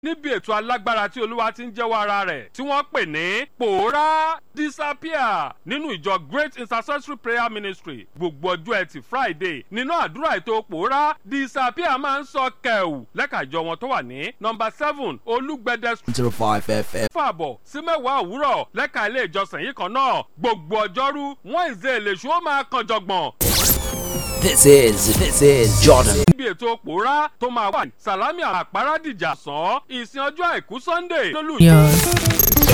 níbi ètò alágbára tí olúwa ti ń jẹ́wọ́ ara rẹ̀ tí wọ́n pè ní pòórá disappear nínú ìjọ great intercessory prayer ministry gbogbo ọjọ́ ẹtì friday nínú àdúrà ètò pòórá disappear máa ń sọ kẹ̀wù lẹ́ka ìjọ wọn tó wà ní nọmba seven olúgbẹ̀dẹ zero five FM. fàbọ̀ sí mẹ́wàá òwúrọ̀ lẹ́ka ilé ìjọsìn yìí kan náà gbogbo ọjọ́rú wọ́n ìzé èlèṣù ó máa kan jọgbọ̀n This is this is Jordan. níbi ètò pòórá tó máa wà ní sàlámì àpárádìjà sàn ìsìn ọjọ́ àìkú sunday lólùyọ. Yours.